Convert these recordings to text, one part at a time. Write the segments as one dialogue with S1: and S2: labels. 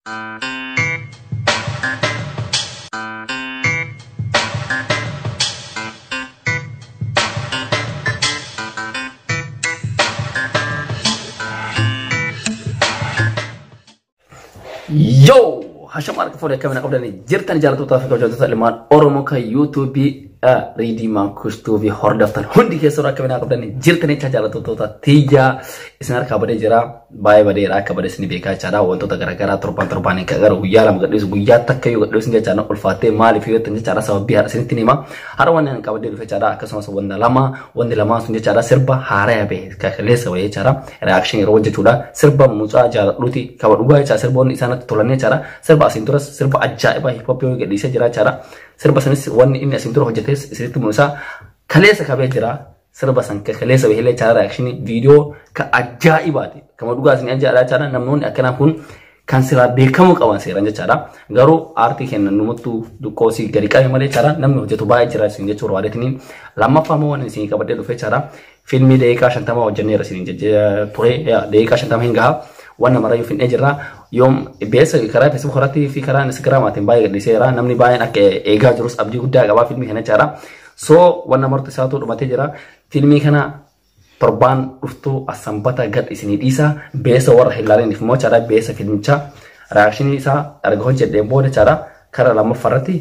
S1: Yoo! Hashama harka fuudhee akkamiin qabdanii jirtan jaallattoota fi kabajamtoota ilmaan Oromoo kan yuutuubii riidii maankustuu fi hordoftan hundi keessatti akkamiin qabdanii jirtan jecha jaallattoota tiyyaa isin harkaa badee jira baay'ee badeedha akka badee isin beekaa jechaadha wantoota garaagaraa torban torbaan gara guyyaa lama gadhiisu guyyaa takka yoo gadhiisu jechaadha ulfaattee maaliif yoo ta'an jechaadha sababii haadha isinitti hima har'a wanni ani qabadee dhufe jechaadha akkasumas wanta lama wanti lamaan sun jechaadha sirba haaraa bahe kaleessa wayii jechaadha reakshin yeroo hojjechuudha sirba mucaa jaalladhuuti kaba dhugaa jechaadha sirboonni isaanitti tolan jechaadha sirba asiin turas sirba ajaa'ibaa hiphooppii yoo gadhiisee jira jechaadha sirba sanis wanni inni asiin dura hojjetee isinitti mul'isa kaleessa kabee jira sirba san kaleessa bahee jechaadha reakshinii viidiyoo ka ajaa'ibaati kama dhugaa isin ajaa'ibaa jechaadha namoonni akkanaa kun kan silaa beekamuu qaban seeran jechaadha garuu aartii kennan numattuu duqqoosii gadi qabe malee jechaadha namni hojjetu baay'ee jira isin jechuu barbaadeetiniin lammaffaa immoo waan isin qabadhee dhufe jechaadha fiilmii daqiiqaa shantamaa hojjenneera isin ture daqiiqaa shantama hin gahaa waan namarayyuu finnee jirra yoom beessa karaa feesbuuk irratti fi karaa instagiraamaatiin baay'ee gadhiiseera namni baay'een akka eegaa jirus abdii guddaa qabaa fiilmii kana jechaadha soo waan namartu isaatu dhumatee jira fiilmii kana torbaan dhuftuu asambata gad isinii dhiisa beessa warra hin ilaaliniif immoo jechaadha beessa fiilmichaa reakshinii isaa erga hojjedheen booda jechaadha karaa lammaffaarratti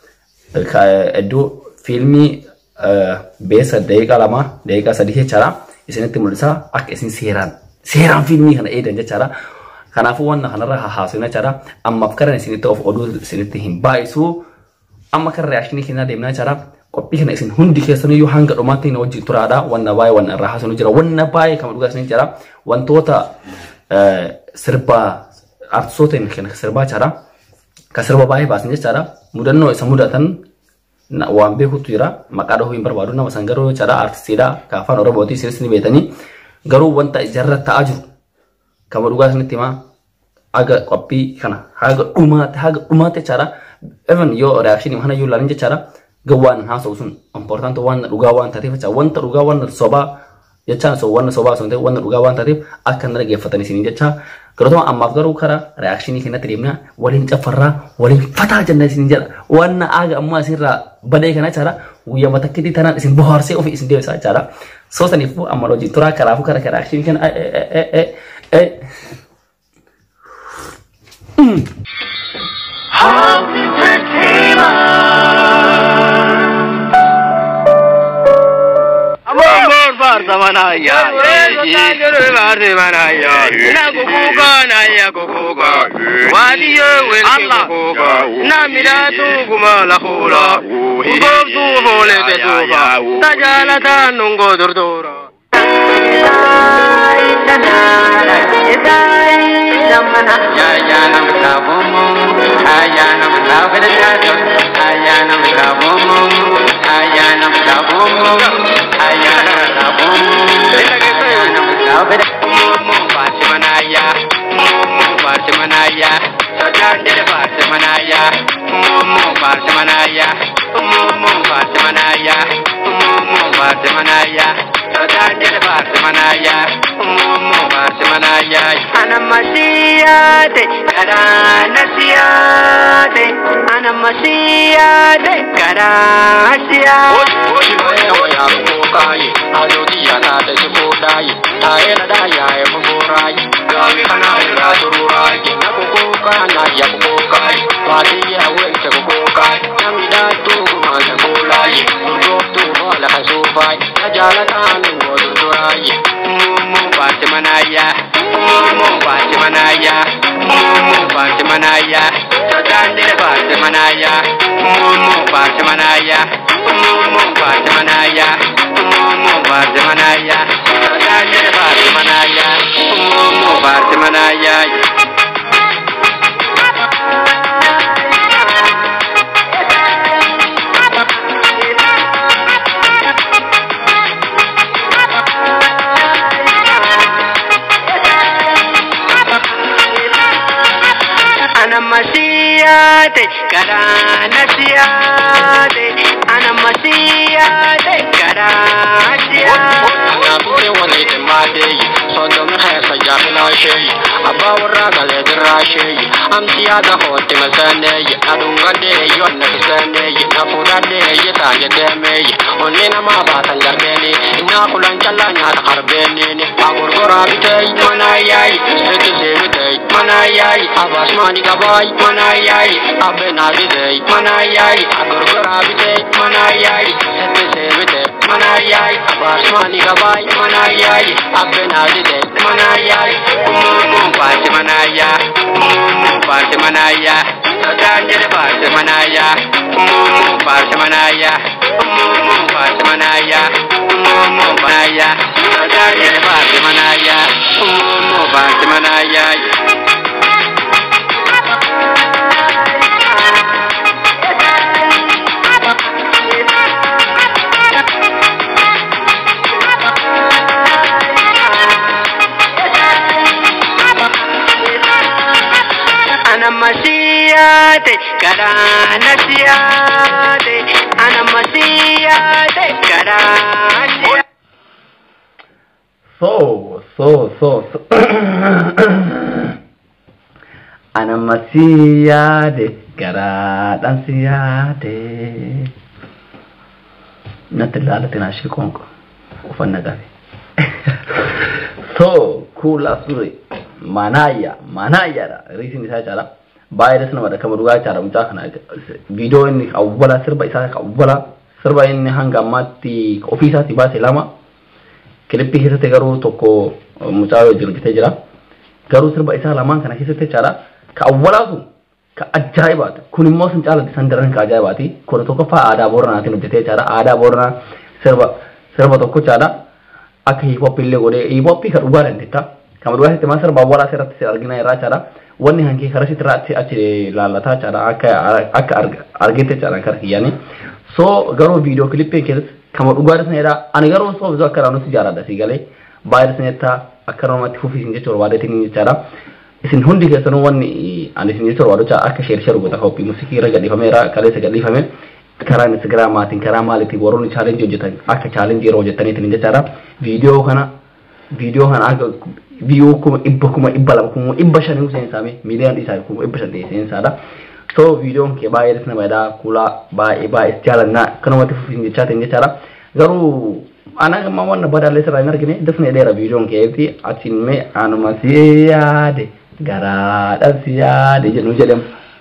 S1: iddoo fiilmii beessa daqiiqaa lama daqiiqaa sadii jechaadha isinitti mul'isa akka isin seeraan seeraan fiilmii kana eedan jechaadha. Kanaafuu waan kanarra haasofna jechaadha. Ammaaf karan isinitti of oduu isinitti hin baay'isu. Amma kan reakshinii kennaa deemnaa jechaadha. Qophii kana isin hundi keessaniyyuu hanga dhumaatti na wajjin turaadha. Wanna baay'ee wanna irraa haasofnu jira. Wanna baay'ee kan dhugaa isin jira. Wantoota sirbaa artistoota kan sirbaa jechaadha. Kan sirba baay'ee baasan jechaadha. Mudannoo isa mudatan waan beekutu jira. Maqaa dhahuu hin barbaadu nama san garuu jechaadha artistiidha. Kan afaan Oromooti isinis ni beekanii. Garuu wanta ijarra ta'aa jiru. Kama dhugaa isinitti himaa haga qophii kana haga dhumaatti haga dhumaatti jechaadha. Even yoo reakshinii kana yoo ilaalin jechaadha. Gawwaan haasa'u sun importanti waan dhugaa waan taateef jecha wanta dhugaa waan sobaa jechaan so waan sobaa sun ta'e waan dhugaa waan taateef akka hin dhaggeeffatan isin jecha garootuma ammaaf garuu karaa reakshinii kennatti deemna waliin caffarraa waliin fataa jenna isin jedha waan aaga ammaa isinirraa badee kana jechaadha guyyaa matakkitii tanaan isin bohaarsee ofii isin deebisa jechaadha. So saniifuu amma hojii turaa karaafuu kara reakshinii kenna
S2: Barzamanaya, Barzamanaya, Nakukuka, Naya Kukuka, Wadiyo, Kukuka, Namiratu, Kumala Hula, Ubabtu, Hole, Betuba, Tajalata, Nungo, Durdura. Ayana mtabumu, ayana mtabedado, ayana mtabumu, ayana mtabumu, ayana mtabumu, ayana mtabedamu, Bartimanaya, Bartimanaya, Sajandere Bartimanaya, Bartimanaya, Bartimanaya, Bartimanaya, Sajandere Bartimanaya, Bartimanaya, Anamasiyate, Karanasiyate, Anamasiyate, Karanasiyate. Adodia na da sifodai, ayela da ya e murai, gawi kana ira tururai, na kukuka na ya kukukai, wadi ya wente kukukai, nami da tu kuma da kulai, urgo tu wala kasufai, ajala tanu ngodu turai, mumu bati manaya, mumu bati manaya, mumu bati manaya, sadandere bati manaya, mumu bati manaya, mumu bati manaya, mumu bati manaya, sadandere bati manaya, mumu bati manaya. Anamasiyate, karanasiyate, anamasiyate, karanasiyate. Anabure wani de madeyi, sondom hesa yamina sheyi, abbaa warraa galee dirraashee amsi yaada hootti masaanee aduun gadee yoon na kiseenee na fuudhadhee taan jedheemee onni namaa baatan jarbeeni innaa kulan callaa nyaata qarbeeniin agurgoraa bitee manaa yaayi sikkisee bitee manaa yaayi abaasmaani gabaay manaa yaayi abbeenaa bitee manaa yaayi agurgoraa bitee manaa yaayi sikkisee bitee manaa yaayi abaasmaani gabaay manaa yaayi abbeenaa bitee manaa yaayi umuumuun baati manaa yaa umuumuun baati manaa yaa sodaan jedhe baati manaa yaa umuumuun baati manaa yaa umuumuun baati manaa yaa umuumuun manaa yaa sodaan jedhe baati manaa yaa umuumuun baati manaa yaa. Ana masiyate karana siyate ana masiyate karana
S1: So, so, so, so. Ana masiyade garaadhaan siyaade. Natti ilaalate naa ishee qoonqo. Uffannaa qabe. So, kuula suri. Manaayya, manaayyaadha. Riisin isaa caala. Baay'ee namadha. Kama dhugaa caala mucaa kana. Viidiyoo inni awwala sirba isaa awwala sirba inni hanga ammaatti ofii isaatti baase lama. Kilippii keessatti garuu tokko mucaa wajjin hojjetee jira. Garuu sirba isaa lamaan kana keessatti jechaadha. Ka awwalaa sun ka ajaa'ibaati. Kun immoo sun caalatti san daran ka ajaa'ibaati. Kun tokkoffaa aadaa Booranaatiin hojjetee jechaadha. Aadaa Booranaa sirba sirba tokko jechaadha. Akka hiipoppii illee godhee hiipoppii ka dhugaa dandeetta. Kama dhugaa sitti maa sirba awwalaa sirratti argina irraa jechaadha. Wanni hankee karaa sitti irraa achi achi laallataa jechaadha. Akka akka argetti jechaadha kara kiyyaanii. So garuu viidiyoo kilippii keessatti kama dhugaa sanadha. Ani garuu osoo osoo akka nuti jaaladha si galee baay'ee sanetta akka namatti fufiisin jecha barbaadeetiin jechaadha. Isin hundi keessanuu wanni ani isin jecha barbaadu akka sheer sheer godha hoppii muusikii irra gadhiifameera kaleessa gadhiifame karaa instagiraamaatiin karaa maaliitiin warroonni chaalenjii hojjetan akka chaalenjii yeroo hojjetaniitiin jechaadha. Viidiyoo kana viidiyoo kana akka viidiyoo kuma dhibba kuma dhibba lama kuma dhibba shanii seensaame miiliyaan isaa kuma dhibba shan ta'e seensaadha. So viidiyoon kee baay'ee nama jedhaa kuulaa baay'ee baay'ee jaalannaa kanumatti fufiin jechaatiin jechaadha. Garuu ana gamma wanna badaallee sirraa hin argine dasna dheera viidiyoon keetti achiin mee anuma si yaade garaadhaan si yaade jedhu jedhamu.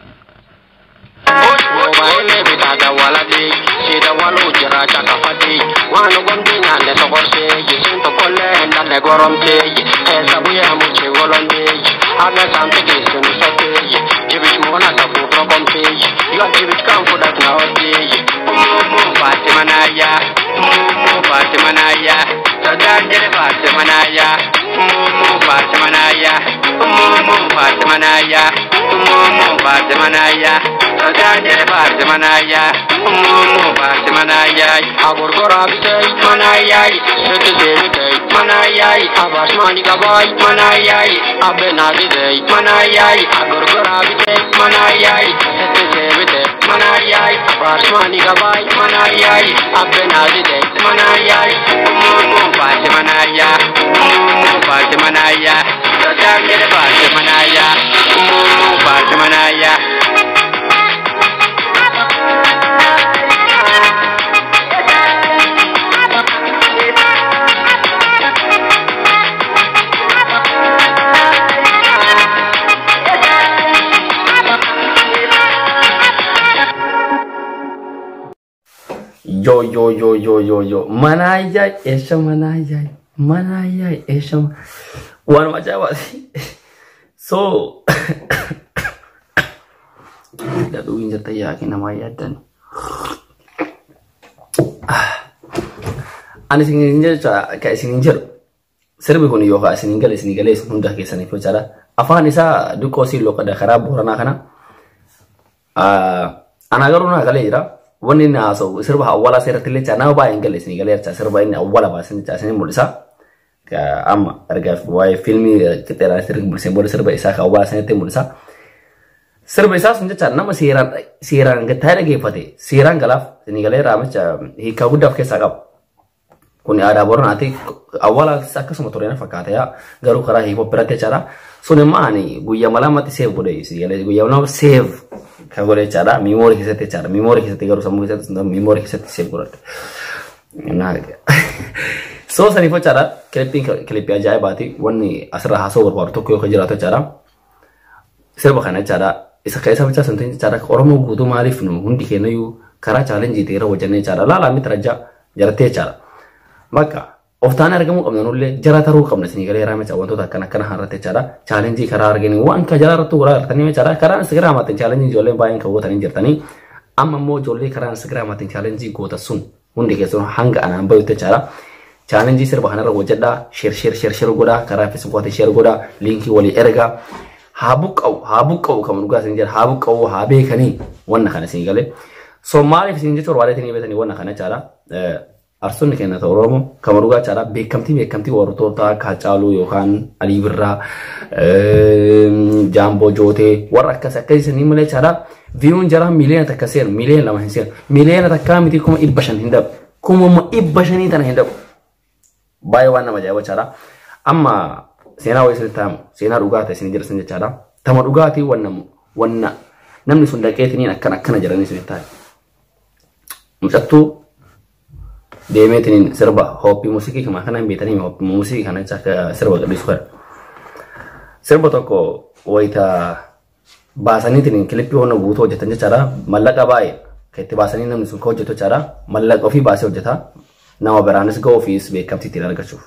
S2: Mobaayilii bitaata waladii siida waluu jira caqafadii waan gomdii nyaanne sokorsee yisiin tokkollee hin dhalle goromtee eessa guyyaa muchee golondee haga saamte geessinu sottee jibich moona tafuuf rokomtee yoo jibich kan fudhat na oddee umuumuu baatti manaayyaa umuumuu baatti manaayyaa sodaan jedhe baatti manaayyaa umuumuu baatti manaayyaa umuumuu baatti manaayyaa umuumuu baatti manaayyaa sodaan jedhe baatti manaayyaa umuumuu baatti manaayyaa agurgoraa bitee manaayyaa sikkisee bitee manaayyaa abaasmaani gabaay manaayyaa abbeenaa bitee manaayyaa agurgoraa bitee manaayyaa sikkisee bitee manaayyaa abaasmaani gabaay manaayyaa abbeenaa bitee manaayyaa umuumuu baatti manaayyaa umuumuu baatti manaayyaa sodaan jedhe baatti manaayyaa umuumuu baatti manaayyaa.
S1: Yo yo yo yo yo yo manaayyaa eessa manaayyaa manaayyaa eessa waanuma ajaa'ibaati. So dadhuu hin jirta yaaqi namaa yaaddan. Ani isin jecha ka isin jedhu sirbi kun yookaan isin gale isin galee isin hunda keessaniif jechaadha. Afaan isaa dukkoo siin loqada karaa booranaa kana. Ana garuu naa galee jira. Wanni inni haasa'u sirba awwaalaa seeratti illee nama baay'een galee isin galee jecha sirba inni awwaala baasan jecha isin mul'isa. Amma ergaa waa'ee fiilmii qixxeeraa sirbi mul'isee booda sirba isaa kan awwaala sanitti mul'isa. Sirba isaa sun jecha nama seeraan seeraan taa'ee dhageeffate seeraan galaaf isin galee raamicha hiikaa guddaa of keessaa qaba. Kun aadaa Booranaati. Awwaalaatis akkasuma ture na fakkaata garuu karaa hiipoo biratti jechaadha. Sun immoo ani guyyaa malamatti seef godhe guyyaa malama seef kan godhe jechaadha. Miimoorii keessatti jechaadha. Miimoorii keessatti garuu sammuu keessatti miimoorii keessatti seef godhadhe. Soo saniif jechaadha. Kilippiin kilippii ajaa'ibaati. Wanni asirraa haasoo barbaadu tokko yoo jiraatu jechaadha. Sirba kana jechaadha. Isa keessa bichaa sun jechaadha. Oromoo guutuu maaliif nu hundi kennayyuu karaa chaalenjii ta'e irra hojjannee jechaadha. Laalaa miti rajaa jarattee jechaadha. Bakka of taanee argamuu qabna nullee jara taruu qabna isinii galee raame wantoota akkana akkana harratti jechaadha. Chaalenjii karaa arganii waan ka jala irratti goraa argatanii jechaadha. Karaa Instagraamaatiin chaalenjii ijoolleen baay'een kan gootanii jirtanii. Amma immoo ijoollee karaa Instagraamaatiin chaalenjii goota sun hundi keessumaa hanga anaan bayutti jechaadha. Chaalenjii sirba kanarra hojjedhaa sheer sheer sheer sheer godhaa karaa feesbuukaatiin sheer godhaa liinkii walii ergaa haa buqqa'u haa buqqa'u kan dhugaa isin jedha haa buqqa'u haa beekanii wanna kana isin galee. So maaliif isin jechuun barbaadeetanii beekanii wanna kana jechaadha. Arsoonni keenya ta'u Oromoo kan dhugaa jechaadha beekamtii beekamtii warroota akka Hacaaluu yookaan Alii Birraa Jaamboo Jootee warra akkas akkasii malee jechaadha. Viyuun jara miliyoona takka seenu miliyoona lama hin seenu miliyoona takkaa miti kuma dhibba shan hin dhabu kuma dhibba shanii tana hin dhabu. Baay'ee waan nama ajaa'iba jechaadha. Amma seenaa wayii isinitti himu seenaa dhugaa ta'e isin jedhan jechaadha. Tama dhugaatii wanna wanna namni sun dhaqeetiniin akkana akkana jedhanii isinitti himu. Mucattuu deemeetiniin sirba hooppii muuziqii kana kana hin beekanii hooppii muuziqii kana akka sirba gadhiisu kana. Sirba tokko wayita baasaniitiin kilippii honna guutuu hojjetan jechaadha. Mallaqa baay'ee kan itti baasanii namni sun kan hojjetu jechaadha. Mallaqa ofii baasee hojjeta. Nama biraanis ga'uu ofiis beekamtii ittiin argachuuf.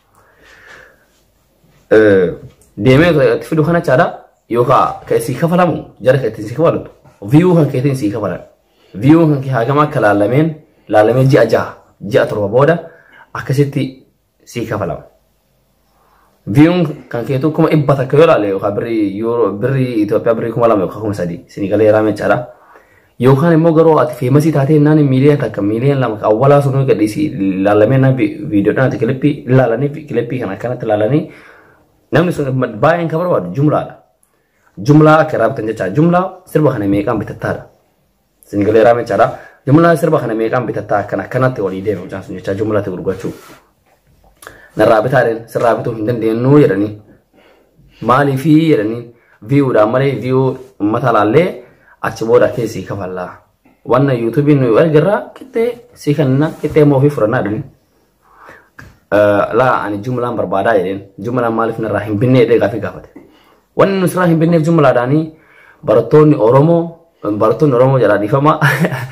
S1: Deemee itti fidu kana jechaadha. Yookaan kan isii kafalamu jara kan ittiin sii kafalatu. Viyuu kan keetiin sii kafalan. Viyuu kan kee hagama akka laalameen laalamee ji'a jaha ji'a torba booda akkasitti sii kafalama. Viyuun kan keetu kuma dhibba takka yoo laale yookaan birrii yuuroo birrii Itoophiyaa birrii kuma lama yookaan kuma sadii isinii galee raame jechaadha. Yookaan immoo garuu ati feemasii taatee naan miiliyoona takka miiliyoona lama awwaalaa sun gadhiisi laalamee naan viidiyoodhaan ati kilippii ilaalanii kilippii kan akkanatti ilaalanii namni sun baay'een kan barbaadu jumlaadha. Jumlaa akka irraa bitan jechaadha. Jumlaa sirba kana meeqaan bitattaadha. Isinii galee raame jechaadha. Jumlaa sirba kana meeqaan bitattaa akkan akkanatti walii deeme mucaan sun jecha jumlaatti gurgurachuu. Narraa bitaadheen sirraa bituu hin dandeenyu jedhanii maaliifii jedhanii viyuudhaan malee viyuu uummata laallee achi booda keessii kafallaa. Wanna yuutuubiin nu ergirraa qixxee sii kanna qixxee immoo ofii furannaa jedhanii. Laa ani jumlaan barbaadaa jedheen jumlaan maaliif narraa hin binnee jedhee gaafii gaafate. Wanni nusirraa hin binneef jumlaadhaanii barattoonni Oromoo barattoonni Oromoo jedhaa dhiifamaa.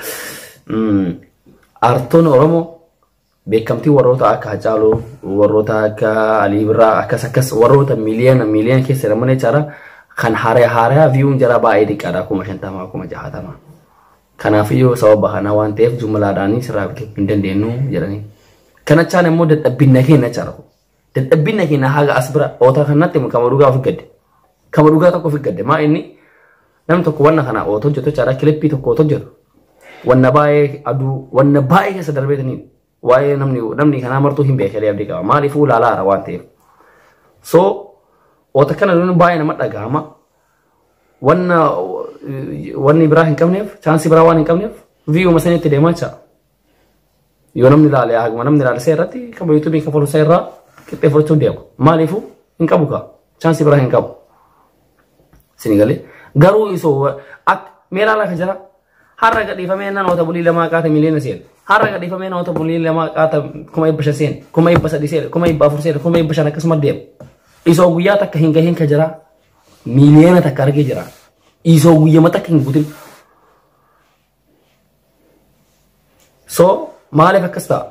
S1: Artoonni Oromoo beekamtii warroota akka Hacaaluu, warroota akka Alii Birraa akkas akkas warroota miliyoona miliyoona keessa jedhaman jechaadha. Kan haaraa haaraa viyuun jara baay'ee xiqqaadha kuma shantamaa kuma jahatama. Kanaafiyyuu sababa kana waan ta'eef jumlaadhaanii sirraa bituu hin dandeenyu jedhanii. Kanachaan immoo dadhabbinna keenya jechaadha. Dadhabbinna keenya haga as bira oota kanatti kama dhugaa ofi gadde. Kama dhugaa tokko ofi gadde maa inni namni tokko wanna kana oota hojjetu jechaadha kilippii tokko oota hojjetu. Wanna baay'ee aduu wanna baay'ee keessa darbeetanii waa'ee namni namni kanaa martuu hin beekee abdii qaba maaliifuu ilaalaara waan ta'eef. So oota kana nuti baay'ee nama dhagahama. Wanna wanni biraa hin qabneef chaansii biraa waan hin qabneef viiyuma sanitti deemaa jira. Yoo namni ilaale haguma namni ilaale isaa irratti qaba yuutuubii kafalu isaa irraa qixxeeffachuuf deema. Maaliifuu hin qabu kaa chaansii biraa hin qabu. Sinigalee garuu isoo akka meelaalaa kan jira har'a gadhiifamee namoota bulii lamaa qaata miliyoona seena. Har'a gadhiifamee namoota bulii lamaa qaata kuma dhibba shan seena, kuma dhibba sadii seena, kuma dhibba afur seena, kuma dhibba shan akkasuma deema. Isoo guyyaa takka hin gahin ka jira miliyoona takka argee jira. Isoo guyyama takka hin guutin. So maaliif akkas ta'a?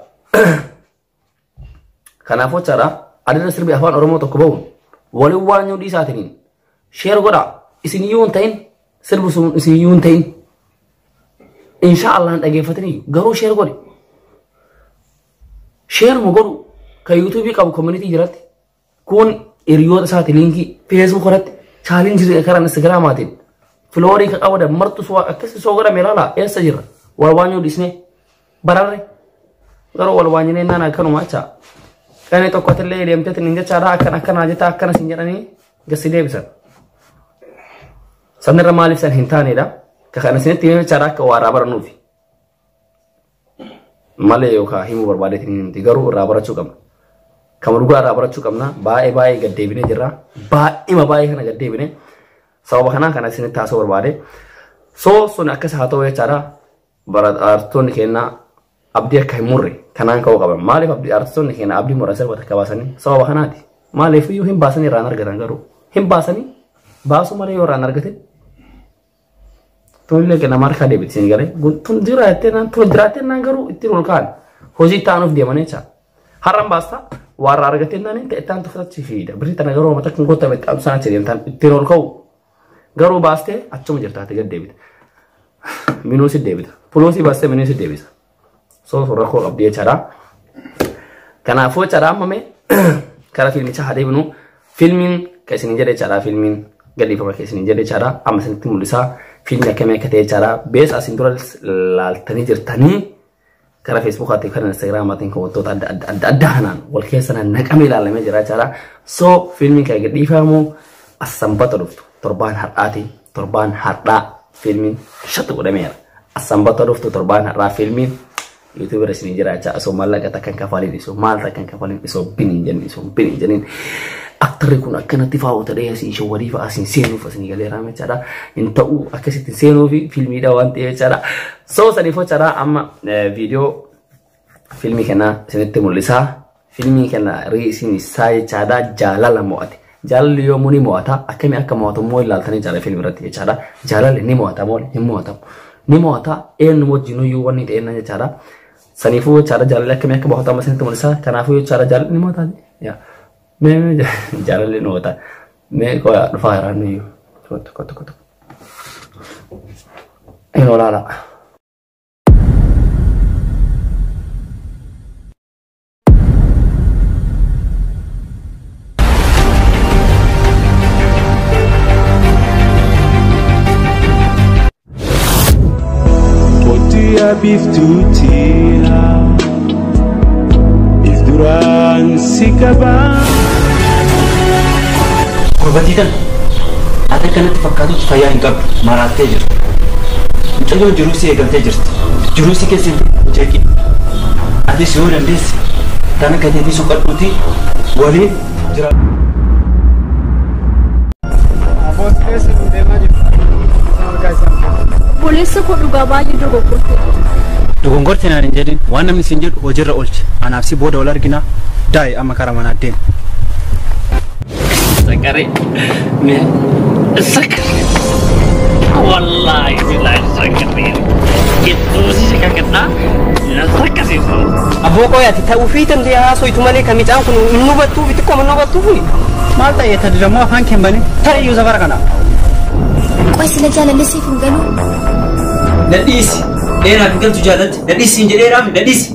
S1: Kanaafuu jechaadha adeemsa sirbi afaan Oromoo tokko bahuun waliin waan yoo dhiisaatiniin sheer godhaa isin iyyuu hin ta'in sirbi sun isin iyyuu hin ta'in. insha Allah dhageeffatanii garuu sheer godhe. Sheer mu godhu kan yuutuubii qabu koominitii jiratti kun hiriyoota isaati liinkii feesbuuk irratti chaalenjii karaa instagiraamaatiin filoorii ka qabadan martu suwaa akkasii soo godhame ilaala eessa jirra wal waanyuu dhisnee bararre garuu wal waanyinee naan akkanuma jecha qanii tokkotillee deemteetiin hin jechaadha akkana akkanaa jetta akkana sin jedhanii gassi deebisan. Sanirra maaliif san hin taanedha? Ka kana isinitti himee jechaadha akka waaraa baranuufi. malee yookaan himuu barbaadeetiin miti garuu irraa barachuu qabna. Kama dhugaa irraa barachuu qabna baay'ee baay'ee gaddeebinee jirra baay'ima baay'ee kana gaddeebinee sababa kanaa kana isinitti haasa'uu barbaade. So sun akkas haa ta'u jechaadha artistoonni keenya abdii akka hin murre kanaan ka'uu qaban maaliif artistoonni keenya abdii murre sirba takka baasanii sababa kanaati maaliif iyyuu hin baasanii irraan argatan garuu hin baasanii baasuu malee yoo irraan argate Tollee kenna marka deebitiin galee tun jiraattee naan tun jiraattee naan garuu ittiin ol ka'an hojii ta'anuuf deeman jecha. Har'an baasta warra argatee naan ta'e ta'an tuffachi fiida. Birrii tana garuu mata kun goota itti absaan achi deemtan ittiin ol ka'u. Garuu baastee achuma jirtaate gad deebita. Minuusi deebita. Puluusii baastee minuusi deebisa. So suuraa koo qabdi jechaadha. Kanaafuu jechaadha ammame kara fiilmichaa haa deebinu. Fiilmiin kan isin jedhe jechaadha fiilmiin gadhiifama kan isin jedhe jechaadha amma isinitti mul'isaa. fiilmi akkamii akka ta'e jechaadha. Bees asin dura laaltanii jirtanii karaa feesbuukaatiin kan instaagiraamaatiin kan wantoota adda adda adda addaa kanaan wal keessa naqamee ilaalamee jira jechaadha. So fiilmiin kan gadhiifamu as sanbata dhuftu torbaan har'aati torbaan har'aa fiilmiin shatti godhameera. As sanbata dhuftu torbaan har'aa fiilmiin yuutuub irra isin jira jecha osoo maallaqa takkan kafaliin isoo maal takkan kafaliin isoo biniin jenni isoo biniin jenniin. aktarri kun akkanatti faawwata dhahee asiin shawwadii fa'a asiin seenuuf asiin galeeraa jechaadha. Hin ta'u akkasitti seenuu fi fiilmiidha waan ta'eef jechaadha. Soo saniif jechaadha amma viidiyoo fiilmii kana isinitti mul'isaa. Fiilmii kana riisiin isaa jechaadha jaalala mo'ate. Jaalalli yoomuu ni mo'ata akkamii akka mo'atu immoo ilaaltanii jaalala fiilmii irratti jechaadha. Jaalalli ni mo'ata moo hin mo'atamu. Ni mo'ata eenyu wajjin iyyuu wanni ta'enna jechaadha. Saniifuu jechaadha jaalalli akkamii akka mo'atamu isinitti mul'isaa. Kanaafuu jechaadha jaalalli ni mo'ata. Mee jaalalli noota. Mee qoya dhufaa jiraan iyyuu. Tokko tokko tokko. Hin olaala.
S3: Otia biftuutia if duraan si qabaa.
S4: Gurbatiidhaan ati kanatti fakkaatutti fayyaa hin qabdu maraattee jirtu. Mucayyoo jiruu si eegamtee jirti. Jiruu si keessa hin jeeqi. Atis yoo dandeesse tana gateetii suqadhuuti waliin jira.
S5: Boleessa koo dhugaa baay'ee dogoggorte.
S6: Dogongorte naan hin jedhin waan namni siin jedhu hojiirra oolche anaaf si booda wal argina daa'e amma karaa manaa deema.
S1: Sakare. Mee sakare. Wallaahi billahi sakare. Gidduu si kakadhaa na sakkasiisu.
S7: Abboo qoyaati ta'uu fi danda'e haasoitu malee kan midhaan kun hin hubattuu fi xiqqoo hin hubattuu
S6: Maal ta'ee tadi dammoo afaan kee bane tarii iyyuu safara kana.
S5: Qoy sila jaalalleessiif hin galuu.
S4: Nadhiisi. Dheeraaf hin galtu jaalatti. Nadhiisi hin jedheeraaf nadhiisi.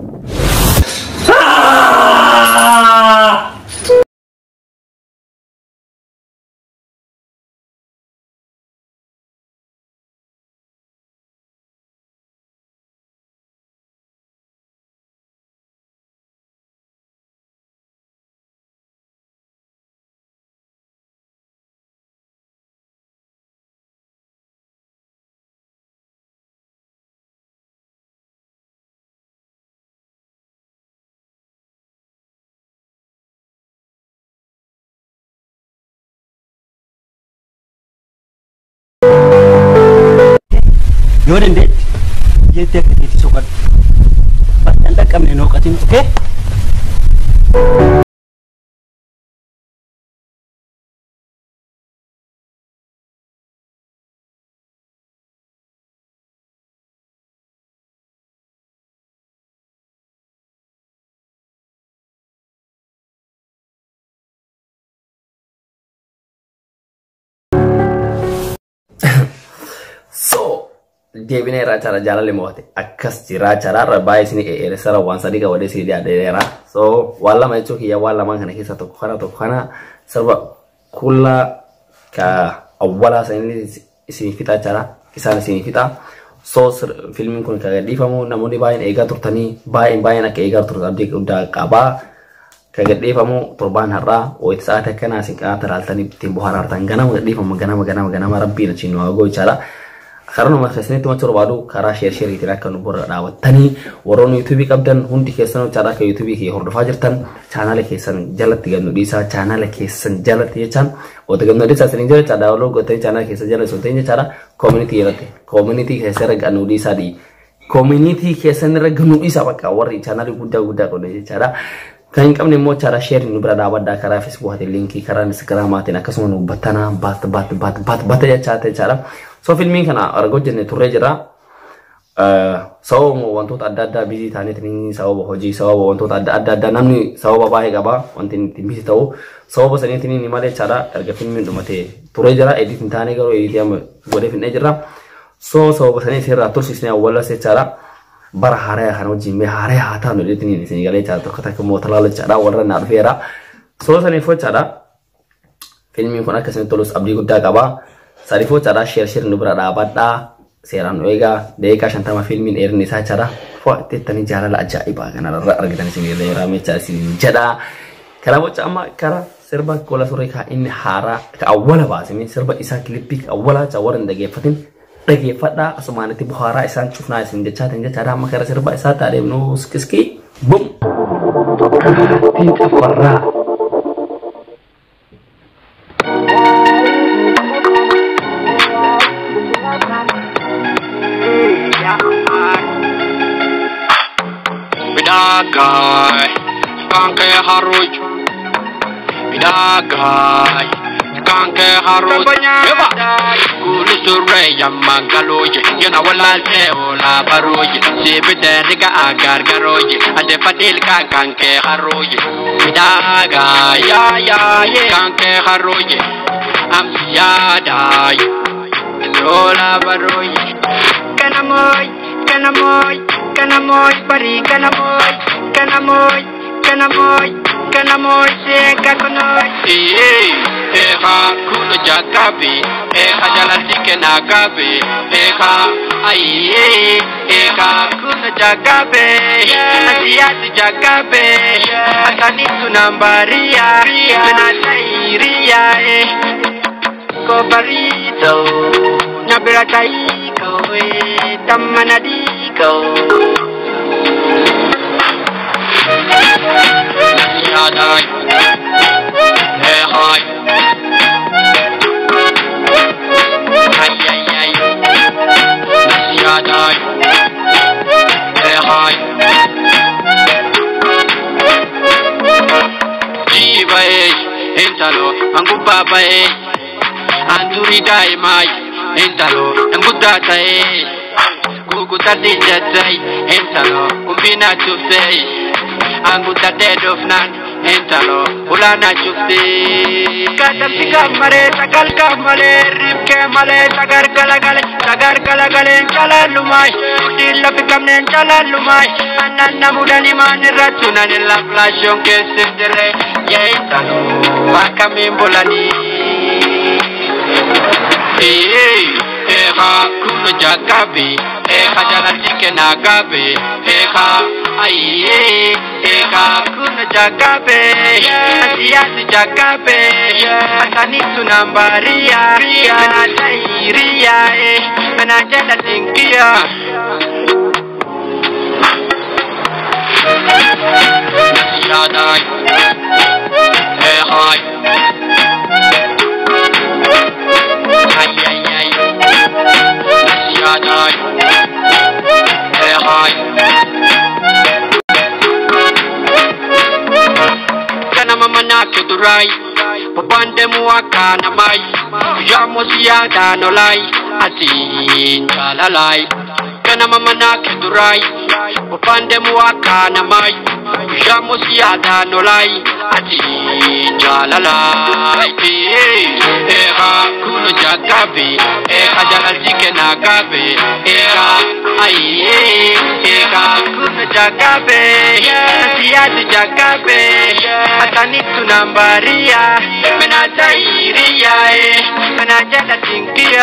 S6: Yoo dandeetti jettee akka keetti soqadhu. Bakka hin dhaqqabne nooqatiin dhufee.
S1: So deebinee irraa jaalala jaalalli mo'ate akkas jira jaalala baay'ee isin eeressara waan sadii qabadee isin dhiyaadheera. So waan lama jechuun kiyya waan lamaan kana keessa tokko kana tokko kana sirba kullaa ka awwalaa isaanii isin fixaa jira isaan isin fixaa. So fiilmiin kun kan gadhiifamu namoonni baay'een eegaa turtanii baay'een baay'een akka eegaa turtan abdii guddaa qabaa. Kan gadhiifamu torbaan har'aa wayitti sa'aatii akkanaa isin qanaata ilaaltanii ittiin bohaarartan ganama gadhiifama ganama ganama ganama rabbiin achiin nu hagoo jechaadha. karaa nama keessanitti macha barbaadu karaa sheer sheeriitiin akka nu bira dhaabattanii warroonni yuutuubii qabdan hundi keessan chaanaa akka yuutuubii kee hordofaa jirtan chaanaala keessan jalatti gannu dhiisaa chaanaala keessan jalatti jechaan wata gannu dhiisaa isin jala chaadhaa waloo gootanii chaanaala keessan jala sun ta'in jechaadha koomunitii irratti koomunitii keessan irra gannu dhiisaa dhii koomunitii keessan irra gannu dhiisaa bakka warri chaanaalii guddaa guddaa qonne jechaadha. Kan hin qabne immoo chaara sheer nu bira dhaabaddaa karaa feesbuukiitiin liinkii karaa instagiraamaatiin akkasuma nu battanaa bat bat bat bat bata jechaa jechaadha. So filmiin kana argoo jenne turree jira. Sababa wantoota adda addaa bizii ta'aniitiin sababa hojii sababa wantoota adda adda addaa namni sababa baay'ee qaba wanti ittiin bizii ta'u sababa saniitiin malee jechaadha erga filmiin dhumatee turee jira ediit hin taane garuu ediitii amma godhee finnee jira. So sababa saniitiin irraa tursiisnee awwaalas jechaadha. bara haaraa kana wajjin mee haaraa haa taanu jedhanii isin galee jira tokko takka immoo talaala jechaadha warra naa dhufeera. Soo saniif jechaadha. Filmiin kun akkasuma tolus abdii guddaa qaba. Saniif jechaadha sheer sheer nu bira dhaabadhaa. Seeraan nu eegaa daqiiqaa shantama filmiin dheerinni isaa jechaadha. Foo teettanii jaalala ajaa'ibaa kanarra argitan isin irra yeroo meechaa isin jedha. Kana boca amma karaa sirba gola suree kaa inni haaraa ka awwala baasime sirba isaa kilippii ka awwala warra hin dhageeffatin dhageeffadhaa asumaanitti buhaaraa isaan cufnaa isin jechaatiin jechaadha amma gara sirba isaa taadheemnu skiskii bum. Tiin cafarraa.
S2: Bidagai, kanke haruj. Bidagai, kanke haruj. Eba, kulu surre yamman kaloje. Yana walalte ola baroje. Sibite riga agar garoje. Ade fadil kan kanke haroje. Bidagai, ya ya ye kanke haroje. Am yadai. Ola baroje. Kanamoy, kanamoy, kanamoy, pari kanamoy, kanamoy, kanamoy, kanamoy, seka kunoy. Eh, eh ha kuno jakabe, eh ha jalati kenagabe, eh ha ai eh eh ha kuno jakabe, nasiati jakabe, akani tunambaria, menatairia eh. Cobarito, Nabirataiko, Tamanadiko. Yadai, eh hi. Ay ay ay. Yadai, eh hi. Jiba eh, intalo, anggupa ba eh. Anturi dai mai, intalo, angguta tai. Kukuta dinjatai, intalo, umbina tufei. Angguta dead of nan, intalo, ulana chufti. Kadati kamare, tagal kamare, ripke male, tagar galagale, tagar galagale, chala lumai. Dilla pikamne chala lumai. Ananna mudani mani ratuna nella flashon che sendere. Ye intalo, wakamimbolani. Eh, eh, ha, kuno jagabe, eh, ha, jalati kenagabe, eh, ha, ai, eh, eh, ha, kuno jagabe, asiasi jagabe, asani tunambaria, menatairia, eh, menajala tingkia. Yadai, eh, hai. Ay, ay, ay. Yadai. Eh, hi. Kana mama na kudurai. Papande muaka na mai. Yamo siada no lai. Atin kalalai. Kana mama na kudurai. Papande muaka na mai. Yamo siada no lai. Atin kalalai. Eh, eh, ha, kuno jagabe. Eh, ha, jalaltike na gabe. Eh, ha, ai, eh, eh, ha, kuno jagabe. Nasiati jagabe. Atani tunambaria. Menatairia, eh. Menajala tinkia.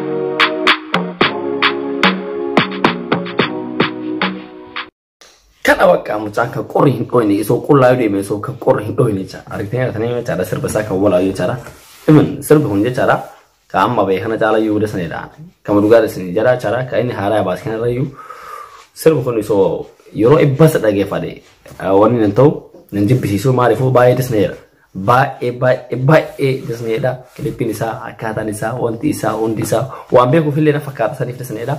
S1: Kan kana bakka mucaan kan qorri hin dhoyne isoo qullaayuu deeme isoo kan qorri hin dhoyne jecha argitanii argatanii jechaadha sirba isaa kan walaayu jechaadha imin sirbi kun jechaadha ka amma beekana caala iyyuu dasanidha kama dhugaa dasanii jala jechaadha ka inni haaraa baas kanarra iyyuu sirbi kun isoo yeroo ibbasa dhageeffadhe wanni nan ta'u nan jibbisiisuu maaliifuu baay'ee dasneedha baay'ee baay'ee baay'ee dasneedha kilippiin isaa akkaataan isaa wanti isaa hundi isaa waan beekuuf illee na fakkaata saniif dasneedha.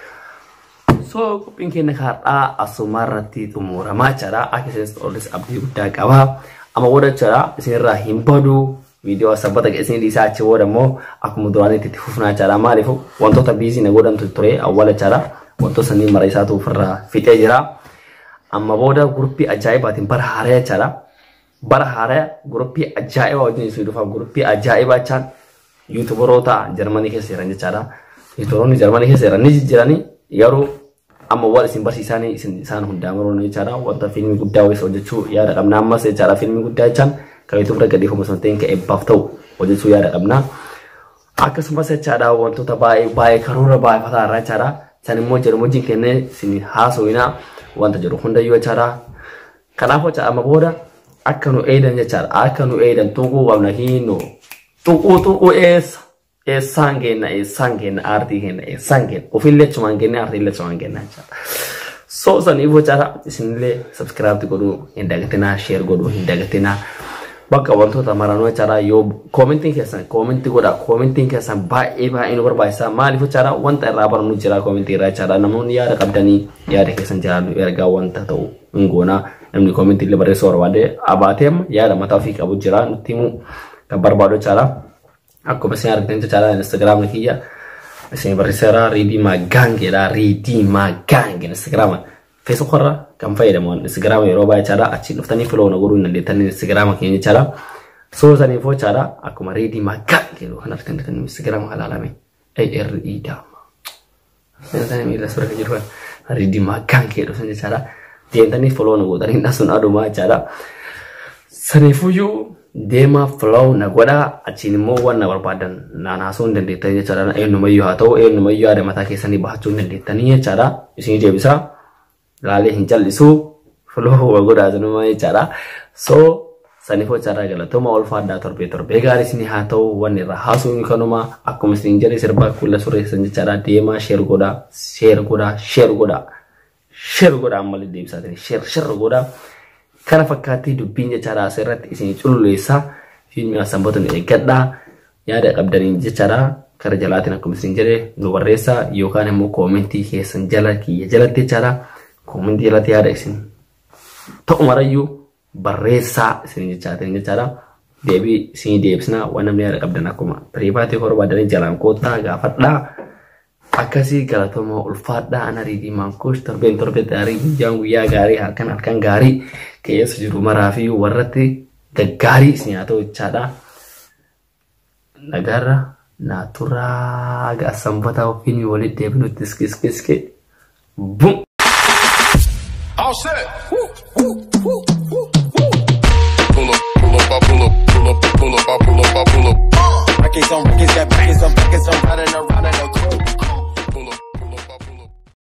S1: So qophiin keenya kaadhaa asuma irratti xumuramaa jira. Akka isinis olis abdii guddaa qaba. Amma booda jira isinirraa hin badu. Viidiyoo sabbata isin dhiisaa achi booda immoo akkuma duraanitti itti fufnaa jira. Maaliif wantoota biizii na godhantu ture awwaala jira. Wantoota sanii mara isaatu ofirraa fixee jira. Amma booda guruppii ajaa'ibaatiin bara haaraa jira. Bara haaraa guruppii ajaa'ibaa wajjin isin dhufa. Guruppii ajaa'ibaa jechaan yuutubaroota Jarmanii keessa jiran jechaadha. Yuutubaroonni Jarmanii keessa jiran ni jijjiiranii garuu amma waan isin barsiisan isin isaan hundaa maroon jechaadha wanta fiilmii guddaa wayisa hojjechuu yaada qabna ammas jechaadha fiilmii guddaa jechaan kan yuutuub irra gadhiifamu osoo hin ta'in kan eebbaaf ta'u hojjechuu yaada qabna akkasumas jechaadha wantoota baay'ee baay'ee karoora baay'ee fataa irraa jechaadha san immoo jedhamu wajjin kennee isin haasawina wanta jedhu hundayyuu jechaadha kanaaf jecha amma booda akka nu eedan jechaadha akka nu eedan tuquu qabna hiinu tuquu tuquu eessa eessaan kenna eessaan kenna aartii kenna eessaan kenna ofillee achumaan kenna aartiillee achumaan kenna jechaadha. So saniif jechaadha isinillee sabskiraabti godhuu hin dagatinaa sheer godhuu hin dagatinaa bakka wantoota maranuu jechaadha yoo koomentiin keessan koomentii godha koomentiin keessan baay'ee baay'ee nu barbaachisa maaliif jechaadha wanta irraa barannu jira koomentii irraa jechaadha namoonni yaada qabdanii yaada keessan jiraannu ergaa wanta ta'u hin goonaa namni koomentii illee barreessuu barbaade abaateem yaada mataa ofii qabu jira nutti himuu kan barbaadu jechaadha. akkuma isin argitan jechaadha instagiraamni kiyya isin barreesseera riidii maagaangeedha riidii maagaange instagiraama feesbuuk irra kan fayyadamu instagiraama yeroo baay'ee jechaadha achiin dhuftanii filoo na godhuu hin dandeettanii instagiraama keenya jechaadha soo saniifoo jechaadha akkuma riidii maagaange kan argitan jettanii instagiraama halaalame ARE daama seenatanii miila suura kan jiru riidii maagaange dhufan jechaadha deemtanii filoo na godhanii dhasuun adumaa jechaadha saniifuyyuu deema flow na godha achiin immoo waan na barbaadan naan haasoo hin dandeettan jechaadha eenyumayyuu haa ta'u eenyumayyuu yaada mataa keessanii bahachuu hin dandeettanii jechaadha isin deebisa laalee hin jal'isu flow wa godhaa sanuma jechaadha so saniifoo jechaadha galatoma ulfaadhaa torbee torbee gaarii isin haa ta'u waan irraa haasoo hin kanuma akkuma isin jedhe sirbaa kulla sureessan jechaadha deema sheer godha sheer godha sheer godha sheer godha ammallee deebisaatiin sheer sheer godha. kana fakkaatti dubbiin jechaadha asirratti isin cululleessa fiilmii asanbatoon eeggadhaa yaada qabdaniin jechaadha kara jalaatiin akkuma isin jedhe nu barreessa yookaan immoo koomentii keessan jala kiyya jalatti jechaadha koomentii jalatti yaada isin ta'u marayyuu barreessaa isin jechaatiin jechaadha deebii isin deebisna waan namni yaada qabdan akkuma piriivaatii barbaadanii jalaan koottaa gaafadhaa akkasii galatoma ulfaadhaa ana riidii maankuush torbeen torbee gaarii guyyaan guyyaa gaarii halkan halkan gaarii keessa jiru maraa fi warratti gaggaarii isin haa ta'u jechaadha. Nagaarra naaturaa gaasambata ofiin walitti deebinutti iskiskiski bum.
S8: All set. Pull up, pull up, I pull up, pull up, pull up, I pull up, I pull up.
S9: Records on records, got records on records, I'm riding around.